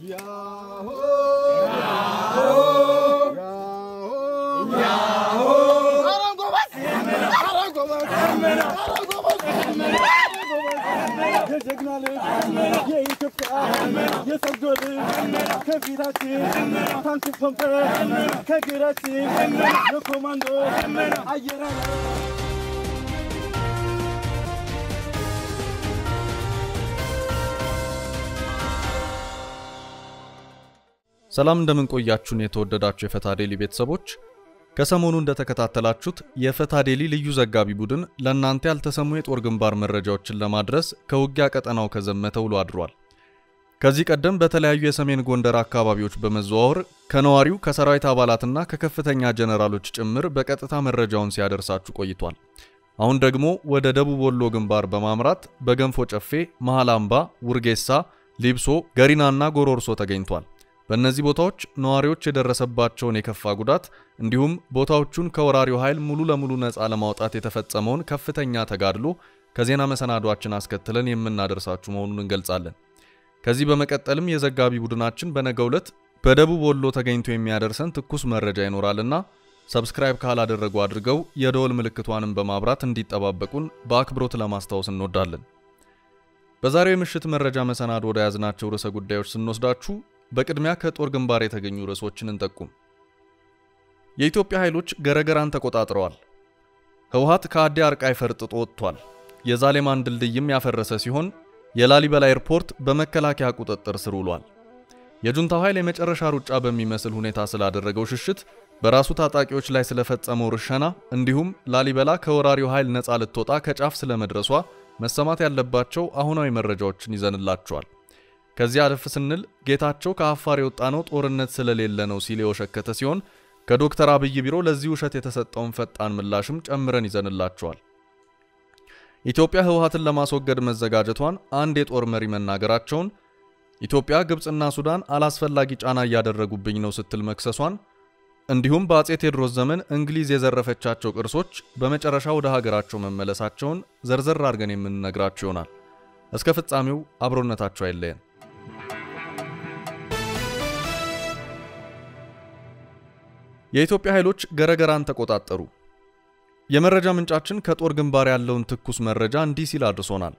የጀግና ልጅ የኢትዮጵያ የሰጎ ልጅ ከፊታችን ታንክ ፖምፐ ከግራችን የኮማንዶ አየር ሰላም እንደምን ቆያችሁን የተወደዳችሁ የፈታ ዴሊ ቤተሰቦች ከሰሞኑ እንደተከታተላችሁት የፈታ ዴሊ ልዩ ዘጋቢ ቡድን ለእናንተ ያልተሰሙ የጦር ግንባር መረጃዎችን ለማድረስ ከውጊያ ቀጠናው ከዘመተ ውሎ አድሯል። ከዚህ ቀደም በተለያዩ የሰሜን ጎንደር አካባቢዎች በመዘዋወር ከነዋሪው ከሰራዊት አባላትና ከከፍተኛ ጀነራሎች ጭምር በቀጥታ መረጃውን ሲያደርሳችሁ ቆይቷል። አሁን ደግሞ ወደ ደቡብ ወሎ ግንባር በማምራት በገንፎ ጨፌ፣ መሃል አምባ፣ ውርጌሳ፣ ሊብሶ፣ ገሪናና ጎሮርሶ ተገኝቷል። በእነዚህ ቦታዎች ነዋሪዎች የደረሰባቸውን የከፋ ጉዳት እንዲሁም ቦታዎቹን ከወራሪው ኃይል ሙሉ ለሙሉ ነፃ ለማውጣት የተፈጸመውን ከፍተኛ ተጋድሎ ከዜና መሰናዷችን አስከትለን የምናደርሳችሁ መሆኑን እንገልጻለን። ከዚህ በመቀጠልም የዘጋቢ ቡድናችን በነገው ዕለት በደቡብ ወሎ ተገኝቶ የሚያደርሰን ትኩስ መረጃ ይኖራልና ሰብስክራይብ ካላደረጉ አድርገው የደወል ምልክቷንም በማብራት እንዲጠባበቁን በአክብሮት ለማስታወስ እንወዳለን። በዛሬው የምሽት መረጃ መሰናዶ ወደ ያዝናቸው ርዕሰ ጉዳዮች ስንወስዳችሁ በቅድሚያ ከጦር ግንባር የተገኙ ርዕሶችን እንጠቁም። የኢትዮጵያ ኃይሎች ገረገራን ተቆጣጥረዋል። ህወሓት ከአዲ አርቃይ ፈርጥጦ ወጥቷል። የዛሌማን ድልድይም ያፈረሰ ሲሆን የላሊበላ ኤርፖርት በመከላከያ ቁጥጥር ስር ውሏል። የጁንታው ኃይል የመጨረሻ ሩጫ በሚመስል ሁኔታ ስላደረገው ሽሽት፣ በራሱ ታጣቂዎች ላይ ስለፈጸመው ርሸና እንዲሁም ላሊበላ ከወራሪው ኃይል ነፃ ልትወጣ ከጫፍ ስለመድረሷ መሰማት ያለባቸው አሁናዊ መረጃዎችን ይዘንላቸዋል። ከዚህ አለፍ ስንል ጌታቸው ከአፋር የወጣ ነው ጦርነት ስለሌለ ነው ሲል የወሸከተ ሲሆን ከዶክተር አብይ ቢሮ ለዚህ ውሸት የተሰጠውን ፈጣን ምላሽም ጨምረን ይዘንላቸዋል። ኢትዮጵያ ህወሓትን ለማስወገድ መዘጋጀቷን አንድ የጦር መሪ መናገራቸውን፣ ኢትዮጵያ ግብፅና ሱዳን አላስፈላጊ ጫና እያደረጉብኝ ነው ስትል መክሰሷን፣ እንዲሁም በአጼ ቴዎድሮስ ዘመን እንግሊዝ የዘረፈቻቸው ቅርሶች በመጨረሻ ወደ ሀገራቸው መመለሳቸውን ዘርዘር አድርገን የምንነግራቸው ይሆናል። እስከ ፍጻሜው አብሮነታቸው አይለየን። የኢትዮጵያ ኃይሎች ገረገራን ተቆጣጠሩ። የመረጃ ምንጫችን ከጦር ግንባር ያለውን ትኩስ መረጃ እንዲህ ሲል አድርሶናል።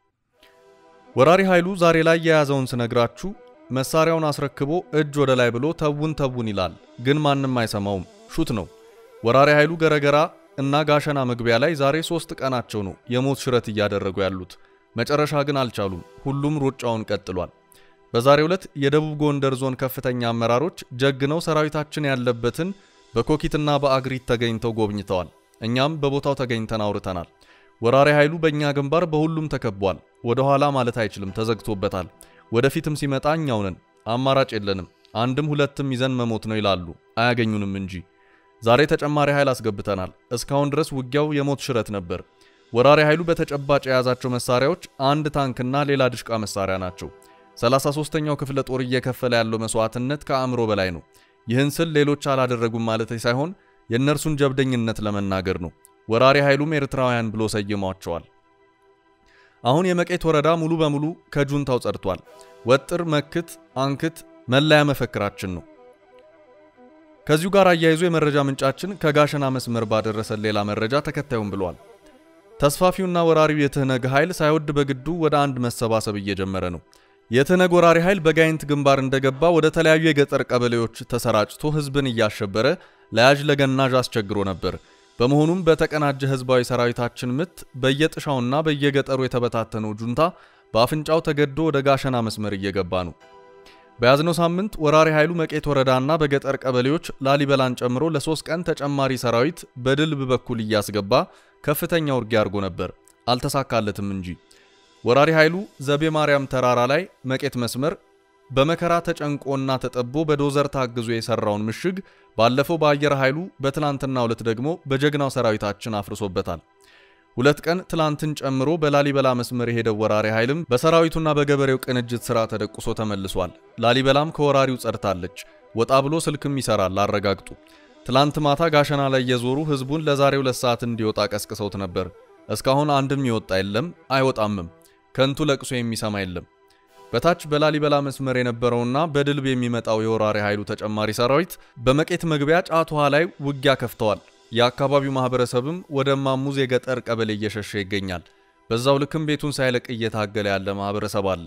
ወራሪ ኃይሉ ዛሬ ላይ የያዘውን ስነግራችሁ መሳሪያውን አስረክቦ እጅ ወደ ላይ ብሎ ተውን ተውን ይላል፣ ግን ማንም አይሰማውም። ሹት ነው። ወራሪ ኃይሉ ገረገራ እና ጋሸና መግቢያ ላይ ዛሬ ሶስት ቀናቸው ነው የሞት ሽረት እያደረጉ ያሉት። መጨረሻ ግን አልቻሉም። ሁሉም ሩጫውን ቀጥሏል። በዛሬው ዕለት የደቡብ ጎንደር ዞን ከፍተኛ አመራሮች ጀግነው ሰራዊታችን ያለበትን በኮኪትና በአግሪት ተገኝተው ጎብኝተዋል። እኛም በቦታው ተገኝተን አውርተናል። ወራሪ ኃይሉ በእኛ ግንባር በሁሉም ተከቧል። ወደ ኋላ ማለት አይችልም፣ ተዘግቶበታል። ወደፊትም ሲመጣ እኛው ነን፣ አማራጭ የለንም። አንድም ሁለትም ይዘን መሞት ነው ይላሉ፣ አያገኙንም እንጂ። ዛሬ ተጨማሪ ኃይል አስገብተናል። እስካሁን ድረስ ውጊያው የሞት ሽረት ነበር። ወራሪ ኃይሉ በተጨባጭ የያዛቸው መሳሪያዎች አንድ ታንክና ሌላ ድሽቃ መሳሪያ ናቸው። 33ኛው ክፍለ ጦር እየከፈለ ያለው መስዋዕትነት ከአእምሮ በላይ ነው። ይህን ስል ሌሎች አላደረጉም ማለት ሳይሆን የእነርሱን ጀብደኝነት ለመናገር ነው። ወራሪ ኃይሉም ኤርትራውያን ብሎ ሰይሟቸዋል። አሁን የመቄት ወረዳ ሙሉ በሙሉ ከጁንታው ጸድቷል። ወጥር፣ መክት፣ አንክት መለያ መፈክራችን ነው። ከዚሁ ጋር አያይዞ የመረጃ ምንጫችን ከጋሸና መስመር ባደረሰን ሌላ መረጃ ተከታዩም ብሏል። ተስፋፊውና ወራሪው የትህነግ ኃይል ሳይወድ በግዱ ወደ አንድ መሰባሰብ እየጀመረ ነው። የትህነግ ወራሪ ኃይል በጋይንት ግንባር እንደገባ ወደ ተለያዩ የገጠር ቀበሌዎች ተሰራጭቶ ህዝብን እያሸበረ ለያዥ ለገናዥ አስቸግሮ ነበር። በመሆኑም በተቀናጀ ህዝባዊ ሰራዊታችን ምት በየጥሻውና በየገጠሩ የተበታተነው ጁንታ በአፍንጫው ተገዶ ወደ ጋሸና መስመር እየገባ ነው። በያዝነው ሳምንት ወራሪ ኃይሉ መቄት ወረዳና በገጠር ቀበሌዎች ላሊበላን ጨምሮ ለሶስት ቀን ተጨማሪ ሰራዊት በድልብ በኩል እያስገባ ከፍተኛ ውጊያ አድርጎ ነበር። አልተሳካለትም እንጂ ወራሪ ኃይሉ ዘቤ ማርያም ተራራ ላይ መቄት መስመር በመከራ ተጨንቆና ተጠቦ በዶዘር ታግዞ የሰራውን ምሽግ ባለፈው በአየር ኃይሉ በትላንትናው ዕለት ደግሞ በጀግናው ሰራዊታችን አፍርሶበታል። ሁለት ቀን ትላንትን ጨምሮ በላሊበላ መስመር የሄደው ወራሪ ኃይልም በሰራዊቱና በገበሬው ቅንጅት ሥራ ተደቁሶ ተመልሷል። ላሊበላም ከወራሪው ጸድታለች። ወጣ ብሎ ስልክም ይሰራል፣ አረጋግጡ። ትላንት ማታ ጋሸና ላይ የዞሩ ህዝቡን ለዛሬ ሁለት ሰዓት እንዲወጣ ቀስቅሰውት ነበር። እስካሁን አንድም ይወጣ የለም፣ አይወጣምም። ከንቱ ለቅሶ የሚሰማ የለም። በታች በላሊበላ መስመር የነበረውና በድልብ የሚመጣው የወራሪ ኃይሉ ተጨማሪ ሰራዊት በመቄት መግቢያ ጫት ውሃ ላይ ውጊያ ከፍተዋል። የአካባቢው ማህበረሰብም ወደ ማሙዝ የገጠር ቀበሌ እየሸሸ ይገኛል። በዛው ልክም ቤቱን ሳይለቅ እየታገለ ያለ ማህበረሰብ አለ።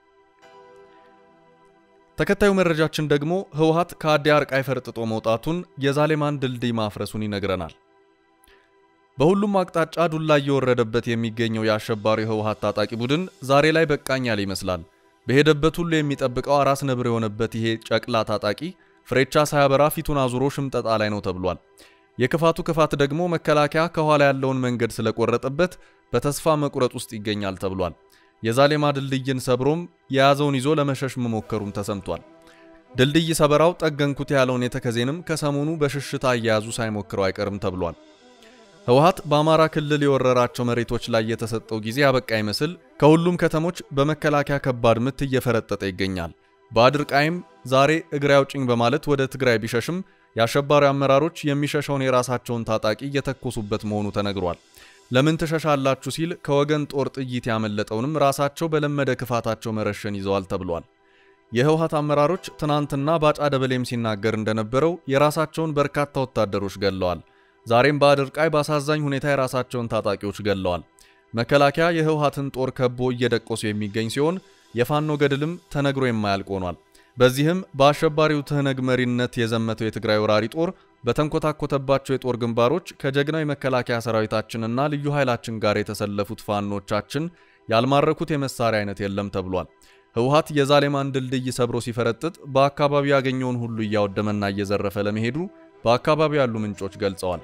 ተከታዩ መረጃችን ደግሞ ህወሓት ከአዲ አርቃይ ፈርጥጦ መውጣቱን የዛሌማን ድልድይ ማፍረሱን ይነግረናል። በሁሉም አቅጣጫ ዱላ እየወረደበት የሚገኘው የአሸባሪው ህወሓት ታጣቂ ቡድን ዛሬ ላይ በቃኝ ያለ ይመስላል። በሄደበት ሁሉ የሚጠብቀው አራስ ነብር የሆነበት ይሄ ጨቅላ ታጣቂ ፍሬቻ ሳያበራ ፊቱን አዙሮ ሽምጠጣ ላይ ነው ተብሏል። የክፋቱ ክፋት ደግሞ መከላከያ ከኋላ ያለውን መንገድ ስለቆረጠበት በተስፋ መቁረጥ ውስጥ ይገኛል ተብሏል። የዛሌማ ድልድይን ሰብሮም የያዘውን ይዞ ለመሸሽ መሞከሩም ተሰምቷል። ድልድይ ሰበራው ጠገንኩት ያለውን የተከዜንም ከሰሞኑ በሽሽታ አያያዙ ሳይሞክረው አይቀርም ተብሏል። ህወሓት በአማራ ክልል የወረራቸው መሬቶች ላይ የተሰጠው ጊዜ ያበቃ ይመስል ከሁሉም ከተሞች በመከላከያ ከባድ ምት እየፈረጠጠ ይገኛል። በአድርቃይም ዛሬ እግሬ አውጭኝ በማለት ወደ ትግራይ ቢሸሽም የአሸባሪ አመራሮች የሚሸሸውን የራሳቸውን ታጣቂ እየተኮሱበት መሆኑ ተነግሯል። ለምን ትሸሻላችሁ ሲል ከወገን ጦር ጥይት ያመለጠውንም ራሳቸው በለመደ ክፋታቸው መረሸን ይዘዋል ተብሏል። የህወሓት አመራሮች ትናንትና ባጫ ደበሌም ሲናገር እንደነበረው የራሳቸውን በርካታ ወታደሮች ገለዋል። ዛሬም በአድርቃይ በአሳዛኝ ሁኔታ የራሳቸውን ታጣቂዎች ገለዋል። መከላከያ የህወሓትን ጦር ከቦ እየደቆሱ የሚገኝ ሲሆን የፋኖ ገድልም ተነግሮ የማያልቅ ሆኗል። በዚህም በአሸባሪው ትህነግ መሪነት የዘመተው የትግራይ ወራሪ ጦር በተንኮታኮተባቸው የጦር ግንባሮች ከጀግናው የመከላከያ ሰራዊታችንና ልዩ ኃይላችን ጋር የተሰለፉት ፋኖቻችን ያልማረኩት የመሳሪያ አይነት የለም ተብሏል። ህወሓት የዛሌማን ድልድይ ሰብሮ ሲፈረጥጥ በአካባቢው ያገኘውን ሁሉ እያወደመና እየዘረፈ ለመሄዱ በአካባቢው ያሉ ምንጮች ገልጸዋል።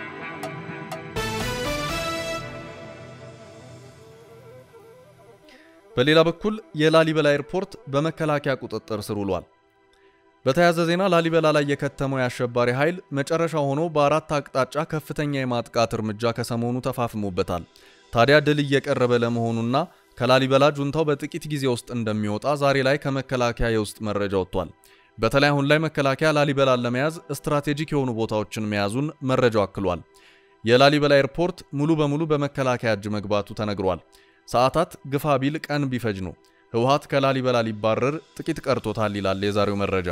በሌላ በኩል የላሊበላ ኤርፖርት በመከላከያ ቁጥጥር ስር ውሏል። በተያያዘ ዜና ላሊበላ ላይ የከተመው የአሸባሪ ኃይል መጨረሻ ሆኖ በአራት አቅጣጫ ከፍተኛ የማጥቃት እርምጃ ከሰሞኑ ተፋፍሞበታል። ታዲያ ድል እየቀረበ ለመሆኑና ከላሊበላ ጁንታው በጥቂት ጊዜ ውስጥ እንደሚወጣ ዛሬ ላይ ከመከላከያ የውስጥ መረጃ ወጥቷል። በተለይ አሁን ላይ መከላከያ ላሊበላን ለመያዝ ስትራቴጂክ የሆኑ ቦታዎችን መያዙን መረጃው አክሏል። የላሊበላ ኤርፖርት ሙሉ በሙሉ በመከላከያ እጅ መግባቱ ተነግሯል። ሰዓታት ግፋ ቢል ቀን ቢፈጅ ነው። ህወሓት ከላሊበላ ሊባረር ጥቂት ቀርቶታል ይላል የዛሬው መረጃ።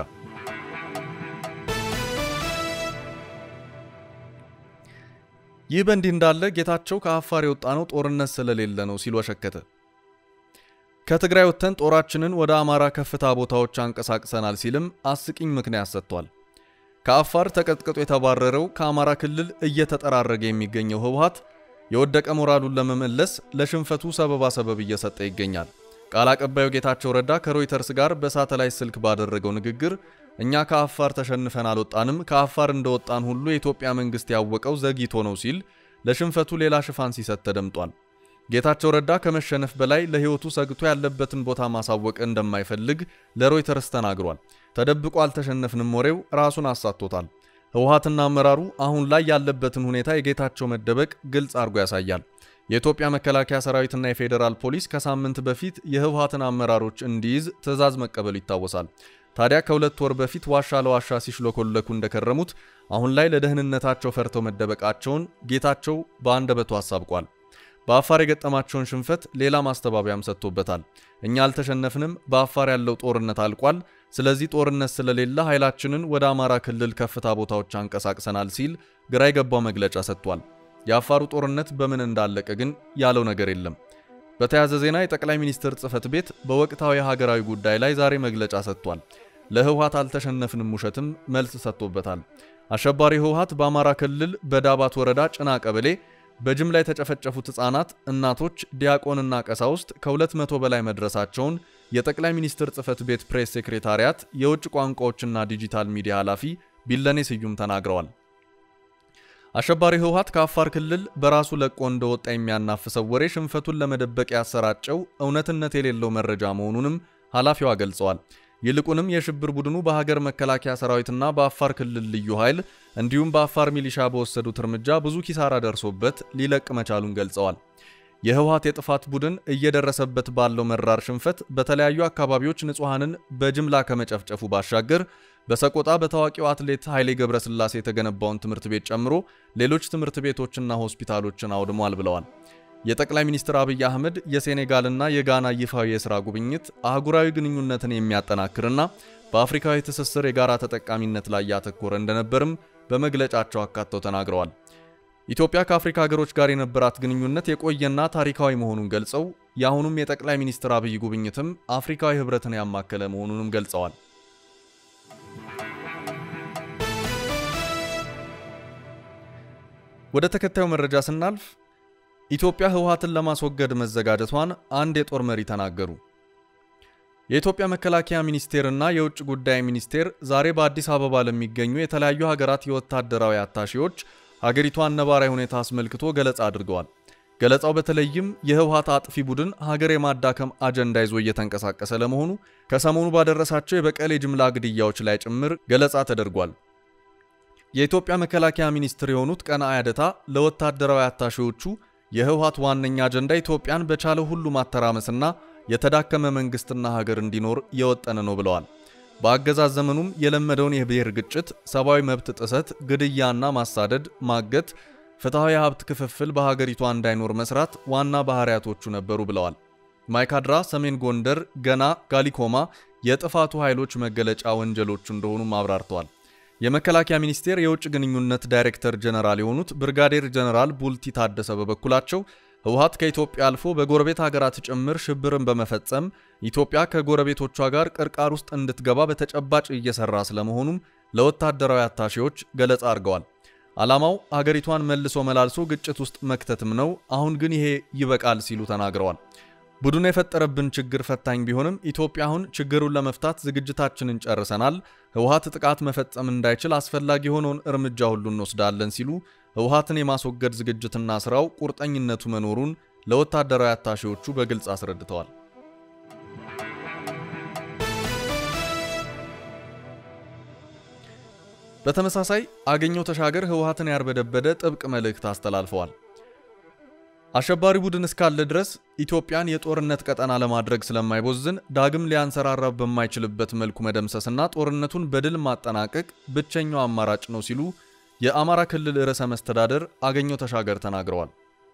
ይህ በእንዲህ እንዳለ ጌታቸው ከአፋር የወጣ ነው ጦርነት ስለሌለ ነው ሲል ወሸከተ። ከትግራይ ወጥተን ጦራችንን ወደ አማራ ከፍታ ቦታዎች አንቀሳቅሰናል ሲልም አስቂኝ ምክንያት ሰጥቷል። ከአፋር ተቀጥቅጦ የተባረረው ከአማራ ክልል እየተጠራረገ የሚገኘው ህወሓት የወደቀ ሞራሉን ለመመለስ ለሽንፈቱ ሰበባ ሰበብ እየሰጠ ይገኛል። ቃል አቀባዩ ጌታቸው ረዳ ከሮይተርስ ጋር በሳተላይት ስልክ ባደረገው ንግግር እኛ ከአፋር ተሸንፈን አልወጣንም፣ ከአፋር እንደወጣን ሁሉ የኢትዮጵያ መንግስት ያወቀው ዘግይቶ ነው ሲል ለሽንፈቱ ሌላ ሽፋን ሲሰጥ ተደምጧል። ጌታቸው ረዳ ከመሸነፍ በላይ ለህይወቱ ሰግቶ ያለበትን ቦታ ማሳወቅ እንደማይፈልግ ለሮይተርስ ተናግሯል። ተደብቆ አልተሸነፍንም ወሬው ራሱን አሳቶታል። ህወሓትና አመራሩ አሁን ላይ ያለበትን ሁኔታ የጌታቸው መደበቅ ግልጽ አድርጎ ያሳያል። የኢትዮጵያ መከላከያ ሰራዊትና የፌዴራል ፖሊስ ከሳምንት በፊት የህወሓትን አመራሮች እንዲይዝ ትዕዛዝ መቀበሉ ይታወሳል። ታዲያ ከሁለት ወር በፊት ዋሻ ለዋሻ ሲሽለኮለኩ እንደከረሙት አሁን ላይ ለደህንነታቸው ፈርተው መደበቃቸውን ጌታቸው በአንደበቱ አሳብቋል። በአፋር የገጠማቸውን ሽንፈት ሌላ ማስተባበያም ሰጥቶበታል። እኛ አልተሸነፍንም፣ በአፋር ያለው ጦርነት አልቋል። ስለዚህ ጦርነት ስለሌለ ኃይላችንን ወደ አማራ ክልል ከፍታ ቦታዎች አንቀሳቅሰናል ሲል ግራ የገባው መግለጫ ሰጥቷል። የአፋሩ ጦርነት በምን እንዳለቀ ግን ያለው ነገር የለም። በተያያዘ ዜና የጠቅላይ ሚኒስትር ጽህፈት ቤት በወቅታዊ ሀገራዊ ጉዳይ ላይ ዛሬ መግለጫ ሰጥቷል። ለህወሓት አልተሸነፍንም ውሸትም መልስ ሰጥቶበታል። አሸባሪ ህወሓት በአማራ ክልል በዳባት ወረዳ ጭና ቀበሌ በጅምላ የተጨፈጨፉት ህጻናት፣ እናቶች፣ ዲያቆንና ቀሳውስት ከ200 በላይ መድረሳቸውን የጠቅላይ ሚኒስትር ጽህፈት ቤት ፕሬስ ሴክሬታሪያት የውጭ ቋንቋዎችና ዲጂታል ሚዲያ ኃላፊ ቢለኔ ስዩም ተናግረዋል። አሸባሪ ህወሓት ከአፋር ክልል በራሱ ለቆ እንደወጣ የሚያናፍሰው ወሬ ሽንፈቱን ለመደበቅ ያሰራጨው እውነትነት የሌለው መረጃ መሆኑንም ኃላፊዋ ገልጸዋል። ይልቁንም የሽብር ቡድኑ በሀገር መከላከያ ሰራዊትና በአፋር ክልል ልዩ ኃይል እንዲሁም በአፋር ሚሊሻ በወሰዱት እርምጃ ብዙ ኪሳራ ደርሶበት ሊለቅ መቻሉን ገልጸዋል። የህወሓት የጥፋት ቡድን እየደረሰበት ባለው መራር ሽንፈት በተለያዩ አካባቢዎች ንጹሐንን በጅምላ ከመጨፍጨፉ ባሻገር በሰቆጣ በታዋቂው አትሌት ኃይሌ ገብረስላሴ የተገነባውን ትምህርት ቤት ጨምሮ ሌሎች ትምህርት ቤቶችና ሆስፒታሎችን አውድሟል ብለዋል። የጠቅላይ ሚኒስትር አብይ አህመድ የሴኔጋልና የጋና ይፋዊ የሥራ ጉብኝት አህጉራዊ ግንኙነትን የሚያጠናክርና በአፍሪካዊ ትስስር የጋራ ተጠቃሚነት ላይ ያተኮረ እንደነበርም በመግለጫቸው አካተው ተናግረዋል። ኢትዮጵያ ከአፍሪካ ሀገሮች ጋር የነበራት ግንኙነት የቆየና ታሪካዊ መሆኑን ገልጸው የአሁኑም የጠቅላይ ሚኒስትር አብይ ጉብኝትም አፍሪካዊ ሕብረትን ያማከለ መሆኑንም ገልጸዋል። ወደ ተከታዩ መረጃ ስናልፍ ኢትዮጵያ ህወሓትን ለማስወገድ መዘጋጀቷን አንድ የጦር መሪ ተናገሩ። የኢትዮጵያ መከላከያ ሚኒስቴርና የውጭ ጉዳይ ሚኒስቴር ዛሬ በአዲስ አበባ ለሚገኙ የተለያዩ ሀገራት የወታደራዊ አታሺዎች ሀገሪቷን ነባራዊ ሁኔታ አስመልክቶ ገለጻ አድርገዋል። ገለጻው በተለይም የህወሓት አጥፊ ቡድን ሀገር የማዳከም አጀንዳ ይዞ እየተንቀሳቀሰ ለመሆኑ ከሰሞኑ ባደረሳቸው የበቀል የጅምላ ግድያዎች ላይ ጭምር ገለጻ ተደርጓል። የኢትዮጵያ መከላከያ ሚኒስትር የሆኑት ቀነዓ ያደታ ለወታደራዊ አታሺዎቹ የህወሓት ዋነኛ አጀንዳ ኢትዮጵያን በቻለው ሁሉ ማተራመስና የተዳከመ መንግስትና ሀገር እንዲኖር የወጠነ ነው ብለዋል። በአገዛዝ ዘመኑም የለመደውን የብሔር ግጭት፣ ሰብአዊ መብት ጥሰት፣ ግድያና ማሳደድ፣ ማገት፣ ፍትሐዊ የሀብት ክፍፍል በሀገሪቷ እንዳይኖር መስራት ዋና ባህሪያቶቹ ነበሩ ብለዋል። ማይካድራ፣ ሰሜን ጎንደር፣ ገና፣ ጋሊኮማ የጥፋቱ ኃይሎች መገለጫ ወንጀሎቹ እንደሆኑም አብራርተዋል። የመከላከያ ሚኒስቴር የውጭ ግንኙነት ዳይሬክተር ጀነራል የሆኑት ብርጋዴር ጀነራል ቡልቲ ታደሰ በበኩላቸው ህወሓት ከኢትዮጵያ አልፎ በጎረቤት ሀገራት ጭምር ሽብርን በመፈጸም ኢትዮጵያ ከጎረቤቶቿ ጋር ቅርቃር ውስጥ እንድትገባ በተጨባጭ እየሰራ ስለመሆኑም ለወታደራዊ አታሺዎች ገለጻ አድርገዋል። ዓላማው ሀገሪቷን መልሶ መላልሶ ግጭት ውስጥ መክተትም ነው። አሁን ግን ይሄ ይበቃል ሲሉ ተናግረዋል። ቡድኑ የፈጠረብን ችግር ፈታኝ ቢሆንም ኢትዮጵያ አሁን ችግሩን ለመፍታት ዝግጅታችንን ጨርሰናል። ህወሓት ጥቃት መፈጸም እንዳይችል አስፈላጊ የሆነውን እርምጃ ሁሉ እንወስዳለን ሲሉ ህወሓትን የማስወገድ ዝግጅትና ስራው ቁርጠኝነቱ መኖሩን ለወታደራዊ አታሺዎቹ በግልጽ አስረድተዋል። በተመሳሳይ አገኘው ተሻገር ህወሓትን ያርበደበደ ጥብቅ መልእክት አስተላልፈዋል። አሸባሪ ቡድን እስካለ ድረስ ኢትዮጵያን የጦርነት ቀጠና ለማድረግ ስለማይቦዝን ዳግም ሊያንሰራራ በማይችልበት መልኩ መደምሰስና ጦርነቱን በድል ማጠናቀቅ ብቸኛው አማራጭ ነው ሲሉ የአማራ ክልል ርዕሰ መስተዳደር አገኘው ተሻገር ተናግረዋል።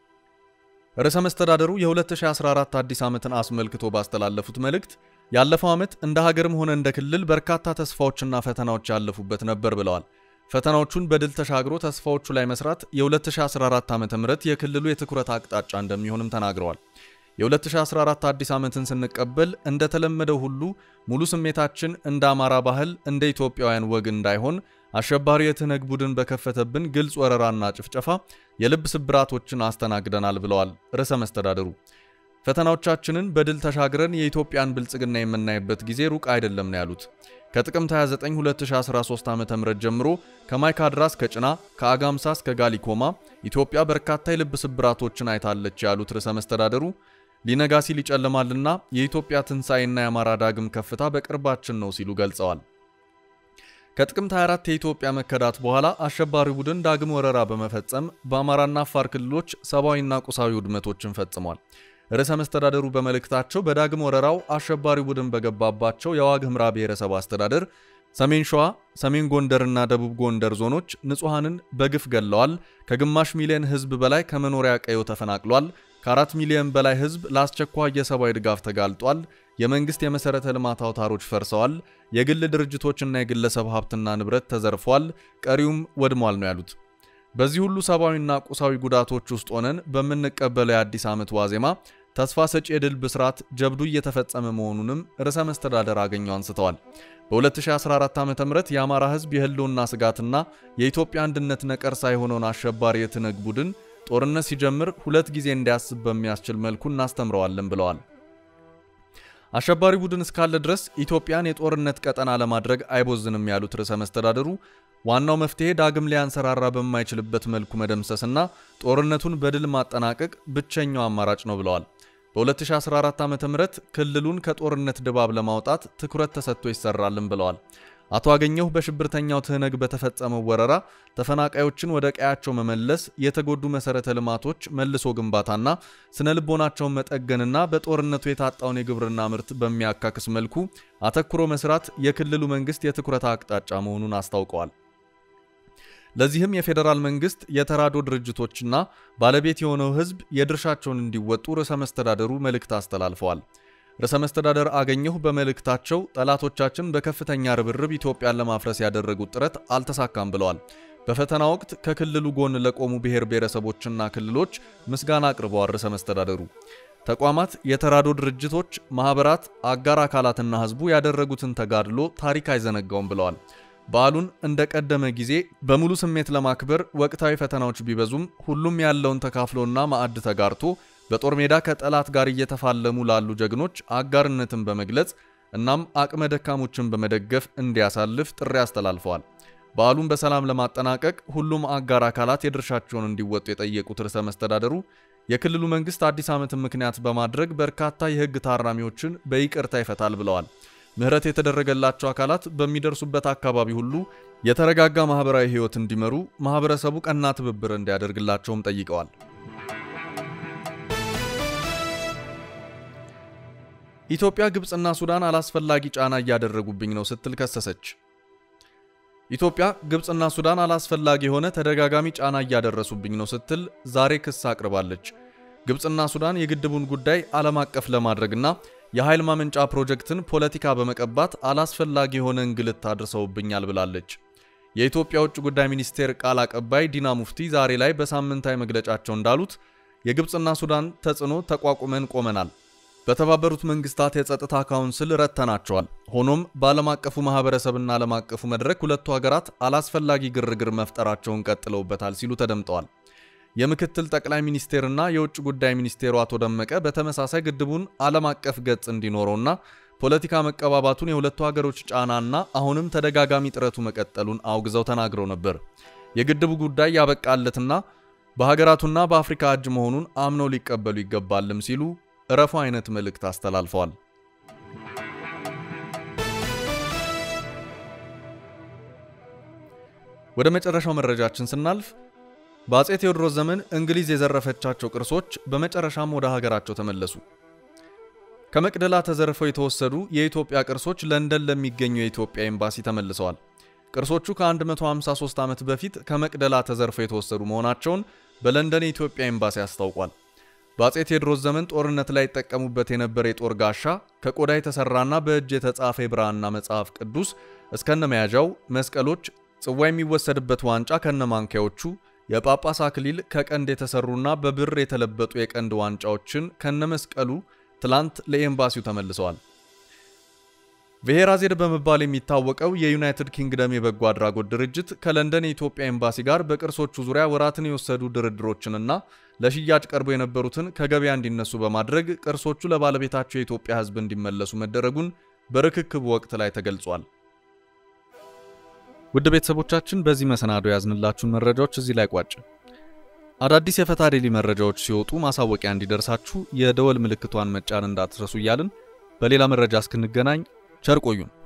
ርዕሰ መስተዳደሩ የ2014 አዲስ ዓመትን አስመልክቶ ባስተላለፉት መልእክት ያለፈው ዓመት እንደ ሀገርም ሆነ እንደ ክልል በርካታ ተስፋዎችና ፈተናዎች ያለፉበት ነበር ብለዋል። ፈተናዎቹን በድል ተሻግሮ ተስፋዎቹ ላይ መስራት የ2014 ዓ.ም የክልሉ የትኩረት አቅጣጫ እንደሚሆንም ተናግረዋል። የ2014 አዲስ ዓመትን ስንቀበል እንደተለመደው ሁሉ ሙሉ ስሜታችን እንደ አማራ ባህል፣ እንደ ኢትዮጵያውያን ወግ እንዳይሆን አሸባሪ የትነግ ቡድን በከፈተብን ግልጽ ወረራና ጭፍጨፋ የልብ ስብራቶችን አስተናግደናል ብለዋል ርዕሰ መስተዳደሩ። ፈተናዎቻችንን በድል ተሻግረን የኢትዮጵያን ብልጽግና የምናይበት ጊዜ ሩቅ አይደለም ነው ያሉት። ከጥቅምት 29 2013 ዓ.ም ጀምሮ ከማይካድራ እስከ ጭና ከአጋምሳ እስከ ጋሊኮማ ኢትዮጵያ በርካታ የልብ ስብራቶችን አይታለች ያሉት ርዕሰ መስተዳደሩ ሊነጋ ሲል ይጨልማልና የኢትዮጵያ ትንሣኤና የአማራ ዳግም ከፍታ በቅርባችን ነው ሲሉ ገልጸዋል። ከጥቅምት 24 የኢትዮጵያ መከዳት በኋላ አሸባሪ ቡድን ዳግም ወረራ በመፈጸም በአማራና አፋር ክልሎች ሰብአዊና ቁሳዊ ውድመቶችን ፈጽሟል። ርዕሰ መስተዳደሩ በመልእክታቸው በዳግም ወረራው አሸባሪ ቡድን በገባባቸው የዋግ ኽምራ ብሔረሰብ አስተዳደር፣ ሰሜን ሸዋ፣ ሰሜን ጎንደርና ደቡብ ጎንደር ዞኖች ንጹሐንን በግፍ ገለዋል። ከግማሽ ሚሊዮን ሕዝብ በላይ ከመኖሪያ ቀዮ ተፈናቅሏል። ከአራት ሚሊዮን በላይ ሕዝብ ለአስቸኳይ የሰብአዊ ድጋፍ ተጋልጧል። የመንግስት የመሠረተ ልማት አውታሮች ፈርሰዋል። የግል ድርጅቶችና የግለሰብ ሀብትና ንብረት ተዘርፏል። ቀሪውም ወድሟል ነው ያሉት። በዚህ ሁሉ ሰብአዊና ቁሳዊ ጉዳቶች ውስጥ ሆነን በምንቀበለው የአዲስ ዓመት ዋዜማ ተስፋ ሰጪ የድል ብስራት ጀብዱ እየተፈጸመ መሆኑንም ርዕሰ መስተዳደር አገኘው አንስተዋል። በ2014 ዓ ም የአማራ ህዝብ የህልውና ስጋትና የኢትዮጵያ አንድነት ነቀርሳ የሆነውን አሸባሪ የትነግ ቡድን ጦርነት ሲጀምር ሁለት ጊዜ እንዲያስብ በሚያስችል መልኩ እናስተምረዋለን ብለዋል። አሸባሪ ቡድን እስካለ ድረስ ኢትዮጵያን የጦርነት ቀጠና ለማድረግ አይቦዝንም ያሉት ርዕሰ መስተዳደሩ ዋናው መፍትሄ ዳግም ሊያንሰራራ በማይችልበት መልኩ መደምሰስና ጦርነቱን በድል ማጠናቀቅ ብቸኛው አማራጭ ነው ብለዋል። በ2014 ዓ.ም ክልሉን ከጦርነት ድባብ ለማውጣት ትኩረት ተሰጥቶ ይሰራልን ብለዋል። አቶ አገኘሁ በሽብርተኛው ትህነግ በተፈጸመው ወረራ ተፈናቃዮችን ወደ ቀያቸው መመለስ፣ የተጎዱ መሠረተ ልማቶች መልሶ ግንባታና ስነ ልቦናቸውን መጠገንና በጦርነቱ የታጣውን የግብርና ምርት በሚያካክስ መልኩ አተኩሮ መስራት የክልሉ መንግስት የትኩረት አቅጣጫ መሆኑን አስታውቀዋል። ለዚህም የፌዴራል መንግስት የተራድኦ ድርጅቶችና ባለቤት የሆነው ህዝብ የድርሻቸውን እንዲወጡ ርዕሰ መስተዳደሩ መልእክት አስተላልፈዋል። ርዕሰ መስተዳደር አገኘሁ በመልእክታቸው ጠላቶቻችን በከፍተኛ ርብርብ ኢትዮጵያን ለማፍረስ ያደረጉት ጥረት አልተሳካም ብለዋል። በፈተና ወቅት ከክልሉ ጎን ለቆሙ ብሔር ብሔረሰቦችና ክልሎች ምስጋና አቅርበዋል። ርዕሰ መስተዳደሩ ተቋማት፣ የተራድኦ ድርጅቶች፣ ማህበራት፣ አጋር አካላትና ህዝቡ ያደረጉትን ተጋድሎ ታሪክ አይዘነጋውም ብለዋል። በዓሉን እንደ ቀደመ ጊዜ በሙሉ ስሜት ለማክበር ወቅታዊ ፈተናዎች ቢበዙም ሁሉም ያለውን ተካፍሎና ማዕድ ተጋርቶ በጦር ሜዳ ከጠላት ጋር እየተፋለሙ ላሉ ጀግኖች አጋርነትን በመግለጽ እናም አቅመ ደካሞችን በመደገፍ እንዲያሳልፍ ጥሪ አስተላልፈዋል። በዓሉን በሰላም ለማጠናቀቅ ሁሉም አጋር አካላት የድርሻቸውን እንዲወጡ የጠየቁት ርዕሰ መስተዳደሩ የክልሉ መንግስት አዲስ ዓመትን ምክንያት በማድረግ በርካታ የህግ ታራሚዎችን በይቅርታ ይፈታል ብለዋል። ምህረት የተደረገላቸው አካላት በሚደርሱበት አካባቢ ሁሉ የተረጋጋ ማህበራዊ ህይወት እንዲመሩ ማህበረሰቡ ቀና ትብብር እንዲያደርግላቸውም ጠይቀዋል። ኢትዮጵያ፣ ግብፅና ሱዳን አላስፈላጊ ጫና እያደረጉብኝ ነው ስትል ከሰሰች። ኢትዮጵያ፣ ግብፅና ሱዳን አላስፈላጊ የሆነ ተደጋጋሚ ጫና እያደረሱብኝ ነው ስትል ዛሬ ክስ አቅርባለች። ግብፅና ሱዳን የግድቡን ጉዳይ ዓለም አቀፍ ለማድረግና የኃይል ማመንጫ ፕሮጀክትን ፖለቲካ በመቀባት አላስፈላጊ የሆነ እንግልት አድርሰውብኛል ብላለች። የኢትዮጵያ ውጭ ጉዳይ ሚኒስቴር ቃል አቀባይ ዲና ሙፍቲ ዛሬ ላይ በሳምንታዊ መግለጫቸው እንዳሉት የግብፅና ሱዳን ተጽዕኖ ተቋቁመን ቆመናል። በተባበሩት መንግስታት የጸጥታ ካውንስል ረተናቸዋል። ሆኖም በዓለም አቀፉ ማህበረሰብና ዓለም አቀፉ መድረክ ሁለቱ ሀገራት አላስፈላጊ ግርግር መፍጠራቸውን ቀጥለውበታል ሲሉ ተደምጠዋል። የምክትል ጠቅላይ ሚኒስቴርና የውጭ ጉዳይ ሚኒስቴሩ አቶ ደመቀ በተመሳሳይ ግድቡን ዓለም አቀፍ ገጽ እንዲኖረውና ፖለቲካ መቀባባቱን የሁለቱ ሀገሮች ጫናና አሁንም ተደጋጋሚ ጥረቱ መቀጠሉን አውግዘው ተናግረው ነበር። የግድቡ ጉዳይ ያበቃለትና በሀገራቱና በአፍሪካ እጅ መሆኑን አምነው ሊቀበሉ ይገባልም ሲሉ እረፉ አይነት መልእክት አስተላልፈዋል። ወደ መጨረሻው መረጃችን ስናልፍ በአፄ ቴዎድሮስ ዘመን እንግሊዝ የዘረፈቻቸው ቅርሶች በመጨረሻም ወደ ሀገራቸው ተመለሱ። ከመቅደላ ተዘርፈው የተወሰዱ የኢትዮጵያ ቅርሶች ለንደን ለሚገኘው የኢትዮጵያ ኤምባሲ ተመልሰዋል። ቅርሶቹ ከ153 ዓመት በፊት ከመቅደላ ተዘርፈው የተወሰዱ መሆናቸውን በለንደን የኢትዮጵያ ኤምባሲ አስታውቋል። በአፄ ቴዎድሮስ ዘመን ጦርነት ላይ ይጠቀሙበት የነበረ የጦር ጋሻ ከቆዳ የተሰራና በእጅ የተጻፈ የብራና መጽሐፍ ቅዱስ እስከነመያዣው፣ መስቀሎች፣ ጽዋ የሚወሰድበት ዋንጫ ከነማንኪያዎቹ፣ የጳጳስ አክሊል ከቀንድ የተሰሩና በብር የተለበጡ የቀንድ ዋንጫዎችን ከነመስቀሉ ትላንት ለኤምባሲው ተመልሰዋል። ብሔራዜድ በመባል የሚታወቀው የዩናይትድ ኪንግደም የበጎ አድራጎት ድርጅት ከለንደን የኢትዮጵያ ኤምባሲ ጋር በቅርሶቹ ዙሪያ ወራትን የወሰዱ ድርድሮችንና ለሽያጭ ቀርቦ የነበሩትን ከገበያ እንዲነሱ በማድረግ ቅርሶቹ ለባለቤታቸው የኢትዮጵያ ሕዝብ እንዲመለሱ መደረጉን በርክክቡ ወቅት ላይ ተገልጿል። ውድ ቤተሰቦቻችን በዚህ መሰናዶ ያዝንላችሁን መረጃዎች እዚህ ላይ ቋጭ። አዳዲስ የፈታ ዴሊ መረጃዎች ሲወጡ ማሳወቂያ እንዲደርሳችሁ የደወል ምልክቷን መጫን እንዳትረሱ እያልን በሌላ መረጃ እስክንገናኝ ቸር ቆዩን።